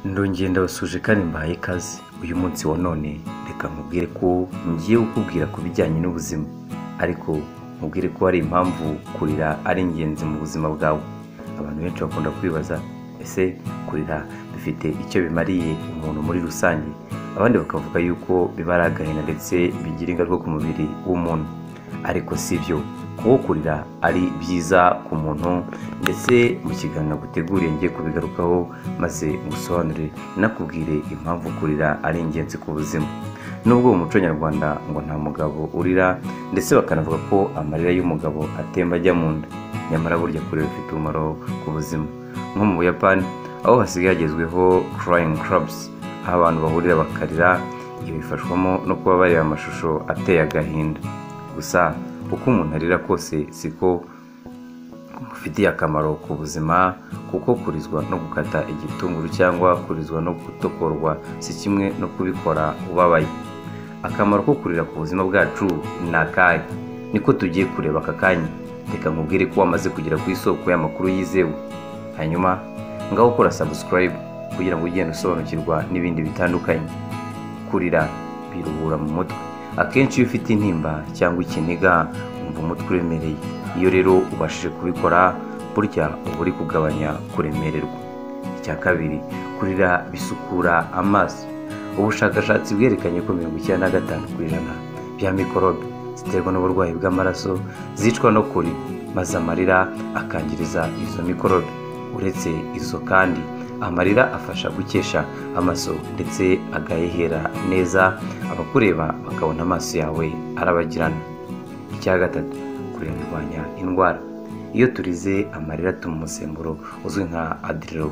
ndongera ndabasuje kandi mbahaye ikaze uyu munsi wa none reka nkubwire ko ngiye kukubwira ku bijyanye n'ubuzima ariko nkubwire ko hari impamvu kurira ari ingenzi mu buzima bwawe abantu benshi bakunda kwibaza ese kurira bifite icyo bimariye umuntu muri rusange abandi bakavuga yuko bibara agahinda ndetse bigira ingaruka ku mubiri w'umuntu ariko si byo kuko kurira ari byiza ku muntu ndetse mu kiganiro guteguriye ngiye kubigarukaho maze ngusobanurire nakubwire impamvu kurira ari ingenzi ku buzima nubwo mu muco nyarwanda ngo nta mugabo urira ndetse bakanavuga ko amarira y'umugabo atemba ajya mu nda nyamara burya kurira bifite umumaro ku buzima nko mu buyapani aho hasigaye hagezweho crying clubs aho abantu bahurira bakarira ibifashwamo no kuba bareba amashusho ateye agahinda gusa uko umuntu arira kose siko bufitiye akamaro ku buzima kuko kurizwa no gukata igitunguru cyangwa kurizwa no gutokorwa si kimwe no kubikora ubabaye akamaro ko kurira ku buzima bwacu ni akahe niko tugiye kureba aka kanya reka nkubwire ko wamaze kugera ku isoko y'amakuru yizewe hanyuma ngaho ukora sabusikarayibu kugira ngo ugende usobanukirwa n'ibindi bitandukanye kurira biruhura mu mutwe akenshi iyo ufite intimba cyangwa ikiniga wumva umutwe uremereye iyo rero ubashije kubikora burya uba uri kugabanya kuremererwa icya kabiri kurira bisukura amaso ubushakashatsi bwerekanye ko mirongo icyenda na gatanu ku ijana bya mikorobe ziterwa n'uburwayi bw'amaraso zicwa no kurira maze amarira akangiriza izo mikorobe uretse izo kandi amarira afasha gukesha amaso ndetse agahehera neza abakureba bakabona amaso yawe arabagirana icya gatatu kurira birwanya indwara iyo turize amarira atuma umusemburo uzwi nka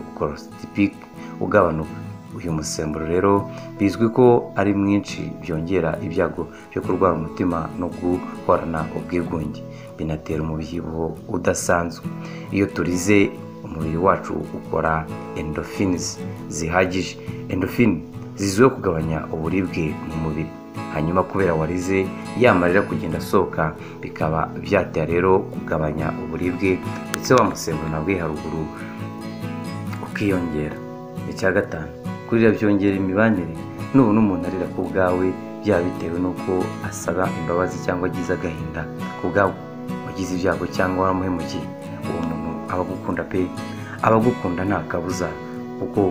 aderokorositipike ugabanuka uyu musemburo rero bizwi ko ari mwinshi byongera ibyago byo kurwara umutima no guhorana ubwigunge binatera umubyibuho udasanzwe iyo turize umubiri wacu ukora endorphins zihagije endorphin zizwiho kugabanya uburibwe mu mubiri hanyuma kubera warize yamarira kugenda asohoka bikaba byatera rero kugabanya uburibwe ndetse wamusembura nabwo haruguru ukiyongera icya gatanu kurira byongera imibanire nubona umuntu arira ku bwawe byaba bitewe n'uko asaba imbabazi cyangwa agize agahinda ku bwawe wagize ibyago cyangwa waramuhemukiye uwo muntu abagukunda pe abagukunda nta kabuza kuko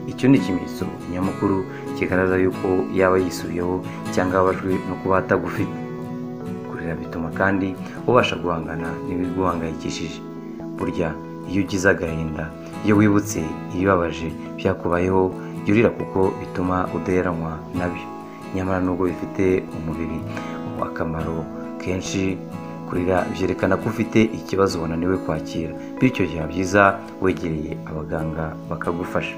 icyo ni ikimenyetso nyamukuru kigaragaza yuko yaba yisubiyeho cyangwa ababajwe no kuba atagufite kurira bituma kandi ubasha guhangana n'ibiguhangayikishije burya iyo ugize agahinda iyo wibutse ibibabaje byakubayeho jya urira kuko bituma udaheranwa nabyo nyamara nubwo bifite umubiri akamaro kenshi kurira byerekana ko ufite ikibazo wananiwe kwakira bityo byaba byiza wegereye abaganga bakagufasha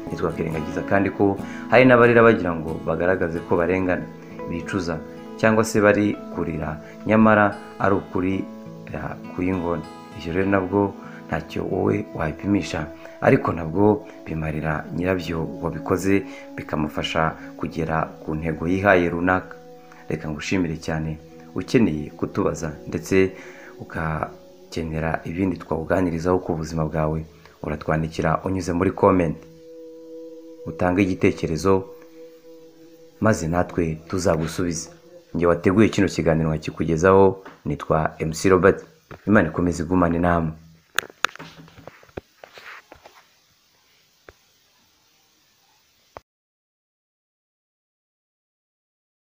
ntitwakwirengagiza kandi ko hari n'abarira bagira ngo bagaragaze ko barengana bicuza cyangwa se bari kurira nyamara ari ukurira kuyingona ibyo rero nabwo ntacyo wowe wabipimisha ariko nabwo bimarira nyirabyo wabikoze bikamufasha kugera ku ntego yihaye runaka reka ngushimire cyane ukeneye kutubaza ndetse ugakenera ibindi twawuganirizaho ku buzima bwawe uratwandikira unyuze muri komenti utange igitekerezo maze natwe tuzagusubiza njye wateguye kino kiganiro nkakikugezaho nitwa MC Robert imana ikomeze igumane inama